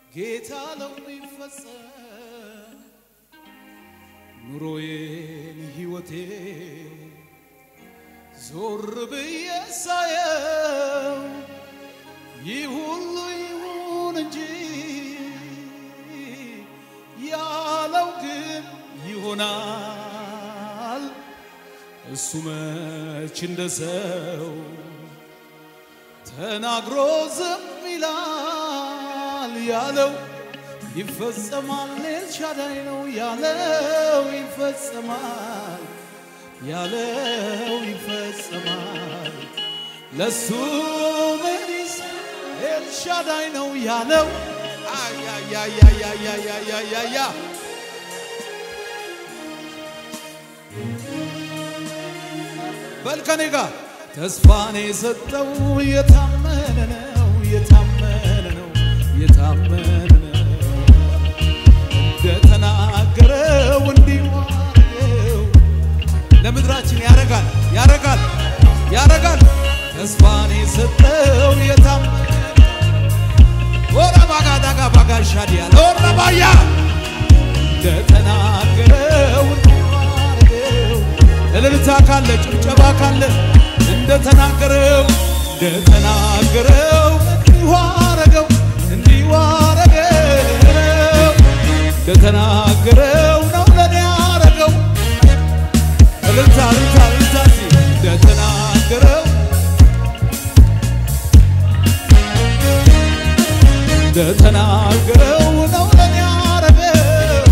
ጌታ ለው ይፈጸም ኑሮዬን ሕይወቴ ዞር ብዬ ሳየው ይህ ሁሉ ይሁን እንጂ ያለው ግን ይሆናል። እሱ መች እንደ ሰው ተናግሮ ዝም ይላል። ያለው ይፈጸማል። ኤልሻዳይ ነው ያለው ይፈጸማል። ያለው ይፈጸማል። ለሱ መሪስ ኤልሻዳይ ነው ያለው አያያያያያያያያ በልከኔ ጋር ተስፋን የሰጠው የታመነ ነው የታመነ ነው የታመነ ነው እንደተናገረው እንዲዋረው ለምድራችን ያረጋል ያረጋል ያረጋል ተስፋን የሰጠው የታመነ ወራ ባጋዳጋ ባጋሻዲያ ለወራ ባያ እንደተናገረው እንዲዋረው እልልታ ካለ ጭብጨባ ካለ እንደተናገረው እንደተናገረው እንዲሁ አረገው እንዲሁ አረገው እንደተናገረው ነው ለኔ አረገው እልልታ እልልታ እልልታ እስቲ እንደተናገረው እንደተናገረው ነው ለኔ አረገው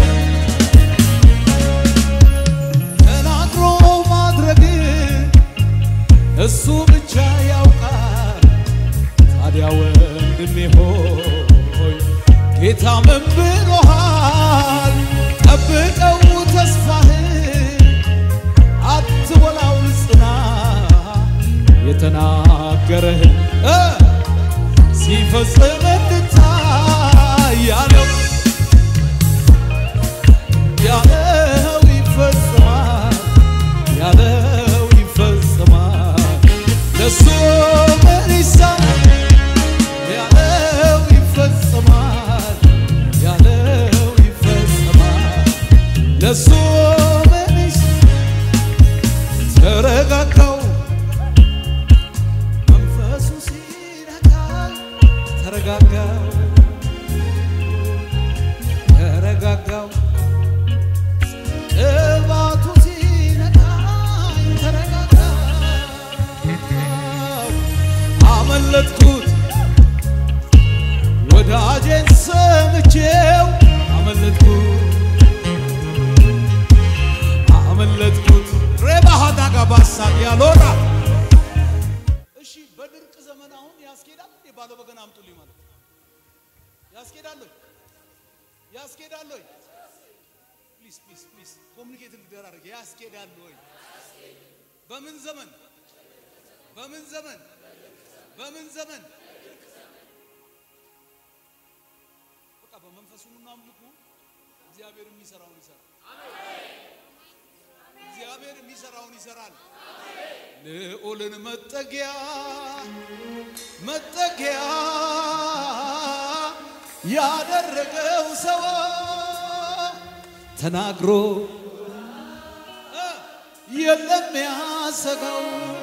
ተናግሮ ማድረግ እሱ ብቻ ያውቃል። ታዲያ ወንድሜ ሆይ ጌታ ምን ብሎሃል? ጠብቀው ተስፋህን አትወላው ጽና የተናገረህን እ ሲፈጽም እንድታይ ያለው ያለው ይፈጽማል ያለው ይፈጽማል ለሱ ምን ይሳናል ያለው ይፈጽማል ያለው ይፈጽማል ለሱ ምን ይሳናል ተረጋጋው መንፈሱ ሲነካ ተረጋጋው ተረጋጋው ቅባቱ ሲነካኝ ተረጋጋው አመለጥኩት ወዳጄን ሰምቼው አመለጥኩት አመለጥኩት ሬባሃዳ ጋባሳ ያሎራ እሺ በድርቅ ዘመን አሁን ያስኬዳል እንዴ ባለ በገና አምጡልኝ ማለት ያስኬዳል ወይ ያስኬዳል ወይ ፕሊዝ ፕሊዝ ፕሊዝ ኮሚኒኬት እንደራረግ ያስኬዳል ወይ በምን ዘመን በምን ዘመን በምን ዘመን በቃ በመንፈሱ ኑና አምልኩ እግዚአብሔር የሚሰራውን ይሰራል እግዚአብሔር የሚሰራውን ይሰራል ልዑልን መጠጊያ መጠጊያ ያደረገው ሰው ተናግሮ እ የለም ያሰጋው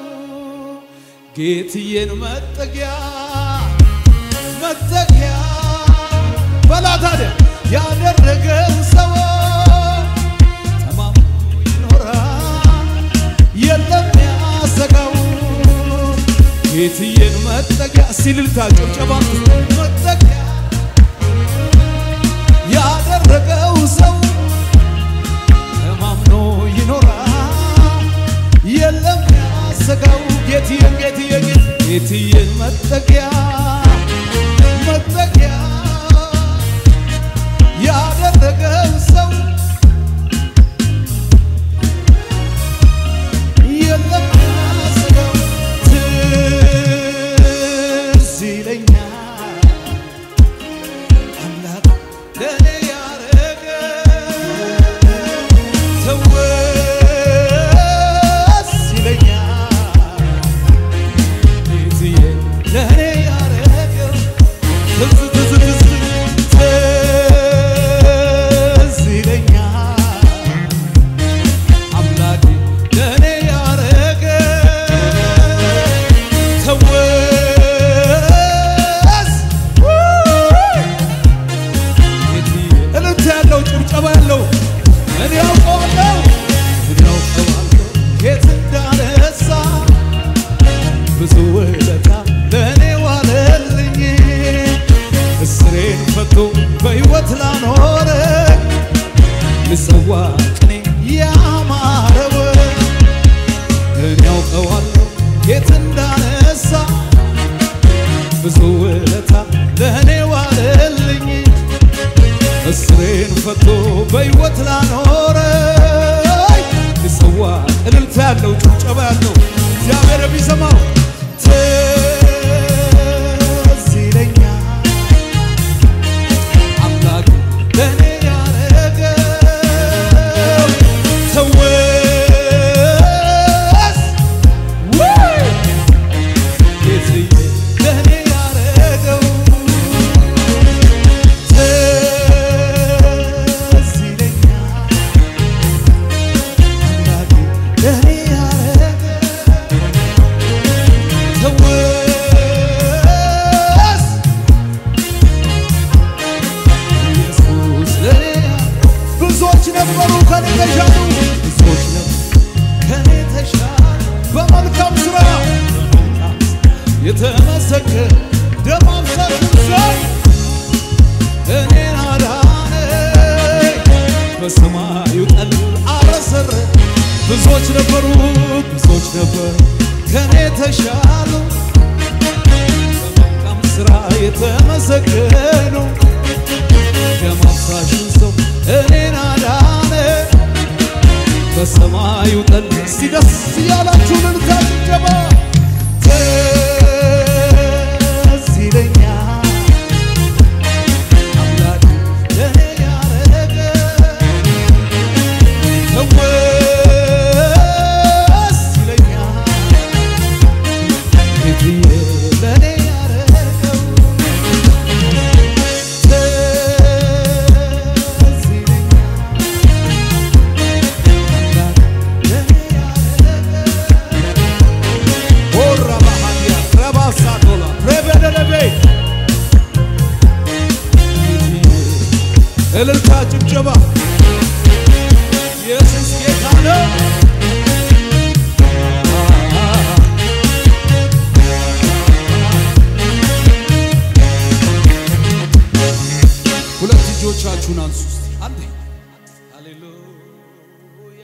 ጌትዬን መጠጊያ መጠጊያ በላ ታዲያ ያደረገው ሰው ተማምኖ ይኖራል የለም ያሰጋው ጌትዬን መጠጊያ ሲልልታ ጭብጨባ መጠጊያ ያደረገው ሰው ተማምኖ ይኖራል የለም ያሰጋው ጌትዬን ጌትዬ ጌት ጌትዬን መጠጊያ መጠጊያ ያደረገው ሰው የለም ያሰጋው ትዝ ይለኛል ፈቶ በሕይወት ላኖረ ልሰዋ ቅኔ ያማረው እኔ ያውቀዋለሁ የት እንዳነሳ ብዙ ውለታ ለእኔ ዋለልኝ እስሬን ፈቶ በሕይወት ላኖረ ልሰዋ እልልታ ያለው ጭብጨባ ያለው እግዚአብሔር ቢሰማው ትዝ ይለኛል አምላክ ለእኔ ያረገው ትውስ ውይ ጌትዬ ለእኔ ያረገው ትዝ ይለኛል አምላክ ለእኔ ያረገው ትውስ ኢየሱስ ለኔ ብዙዎች ነበሩ ከኔ ተሻሉ ብዙዎች ነበሩ ከኔ ተሻሉ በመልካም ስራ የተመሰገነ ደም አፍሳሹ ሰው እኔን አዳነኝ በሰማዩ ጠል አረሰረ ብዙዎች ነበሩ ብዙዎች ነበሩ ከኔ ተሻሉ በመልካም ስራ የተመሰገኑ ደም አፍሳሹን ሰው እኔን አዳነ በሰማዩ ጠል እስቲ ደስ እያላችሁ ልልታ ጭብጨባ ትዝ ይለኛል አምላክ ለእኔ ያረገው ትውስ ይለኛል ጌትዬ ለእኔ ያረገው ትዝ ይለኛል አምላክ ለእኔ ያረገው ሆራ ባሃዲያ ረባሳ ዶላ ረበደለቤ እልልታ ጭብጨባ ኢየሱስ ጌታ ነው። ሁለት እጆቻችሁን አንሱ እስቲ አንዴ። ሃሌሉያ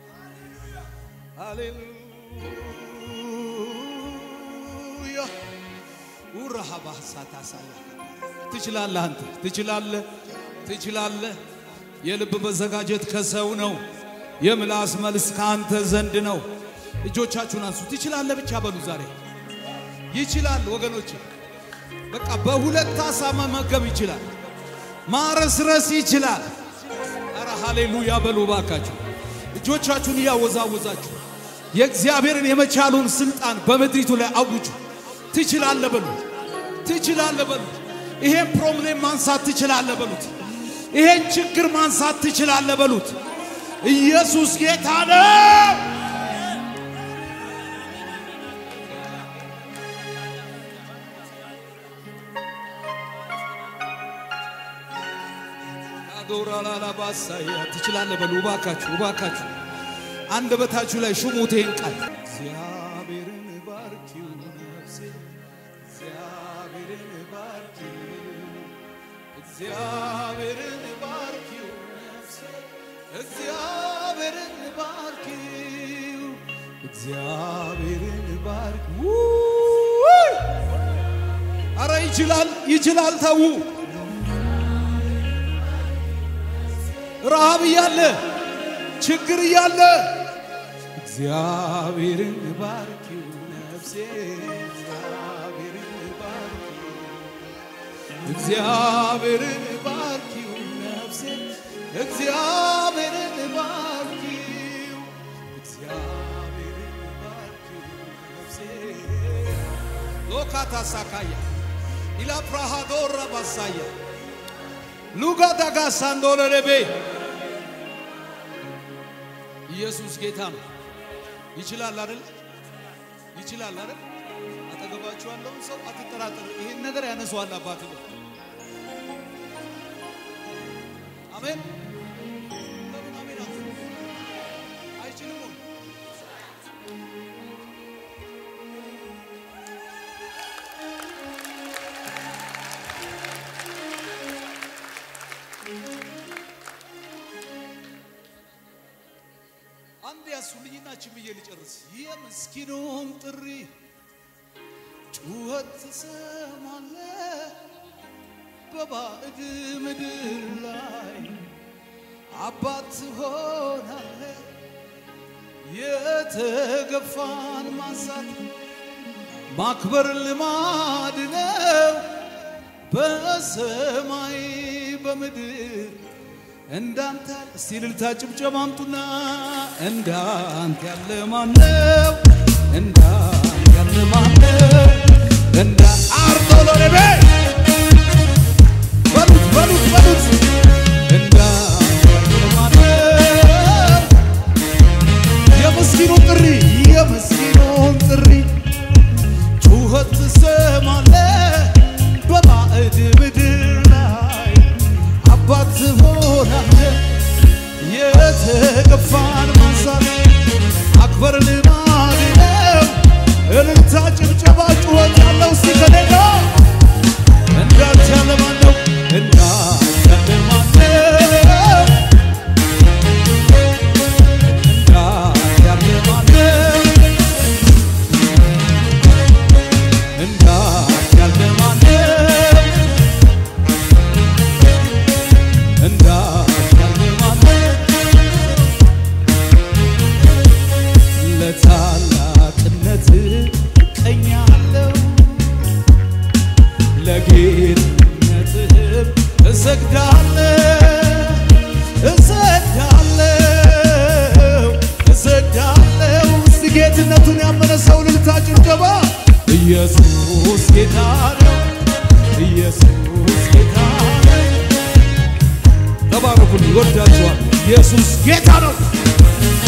ሃሌሉያ ውራሃ ባህሳት አሳያ ትችላለህ፣ አንተ ትችላለህ፣ ትችላለህ። የልብ መዘጋጀት ከሰው ነው፣ የምላስ መልስ ከአንተ ዘንድ ነው። እጆቻችሁን አንሱ። ትችላለህ ብቻ በሉ ዛሬ ይችላል ወገኖች። በቃ በሁለት ዓሣ መመገብ ይችላል። ማረስረስ ይችላል። ኧረ ሃሌሉያ በሉ ባካችሁ። እጆቻችሁን እያወዛወዛችሁ የእግዚአብሔርን የመቻሉን ስልጣን በምድሪቱ ላይ አውጁ። ትችላለህ በሉት። ትችላለህ በሉት። ይሄን ፕሮብሌም ማንሳት ትችላለህ በሉት። ይሄን ችግር ማንሳት ትችላለህ በሉት። ኢየሱስ ጌታ ነው። አዶራላላባሳያ ትችላለህ በሉ። እባካችሁ እባካችሁ አንደበታችሁ ላይ ሹሙት ይሄን ቃል እግዚአብሔርን ባርኪው ነፍሴ እግዚአብሔርን ባርኪው እግዚአብሔርን ባርኪው ነፍሴ እግዚአብሔርን ባርኪው እግዚአብሔርን ባርኪው ውይ! አረ ይችላል ይችላል ተዉ ረሃብ እያለ ችግር እያለ እግዚአብሔርን ባርኪው ነፍሴ እግዚአብሔርን ባርኪው እግዚአብሔርን ባርኪው ነፍሴ እግዚአብሔርን ባርኪው እግዚአብሔርን ባርኪው ነፍሴ ሎካታ ሳካያ ኢላ ፕራሃዶራ ባሳያ ሉጋ ዳጋ ሳንዶለለቤ ኢየሱስ ጌታ ነው። ይችላል አይደል? ይችላል አይደል? አጠገባችሁ ያለውን ሰው አትጠራጠር። ይሄን ነገር ያነሳዋል አባት ነው። አሜን። ለምን አሜን አትሉ? አይችልም ወይ? አንድ ያሱልኝና ችን ብዬ ልጨርስ። የምስኪኑን ጥሪ ጩኸት ትሰማለህ በባዕድ ምድር ላይ አባት ትሆናለህ። የተገፋን ማንሳት ማክበር ልማድ ነው በሰማይ በምድር እንዳንተ ያለ እስቲ እልልታ ጭብጨባ አምጡና እንዳንተ ያለ ማነው? እንዳንተ ያለ ማነው? እንዳ አርቶ ሎሬቤ በሉት በሉት በሉት እንዳንተ ያለ ማነው? የምስኪኑን ጥሪ የምስኪኑን ጥሪ ጩኸት ትሰማለህ በባዕድ ምድር ላይ አባት ትሆናለህ። የተገፋን ማንሳት አክበር ልማድ ነው። እልልታ ጭብጨባ ጩኸት ያለው እስቲ ከኔ ጋር እንዳንተ ያለ ማን ነው? እንዳንተ ያለ ማን ነው? እንዳንተ ያለ ማን ነው? እንዳንተ ያለ ማን ነው? እንዳንተ ያለ ማን ነው? ለታላቅነት እቀኛለሁ ለጌትነትህም እሰግዳለሁ እሰግዳለሁ እሰግዳለሁ። እስቲ ጌትነቱን ያመነ ሰው እልልታ ጭብጨባ። ኢየሱስ ጌታ ነው፣ ኢየሱስ ጌታ ነው። ተባረኩን፣ ይወዳችኋል። ኢየሱስ ጌታ ነው።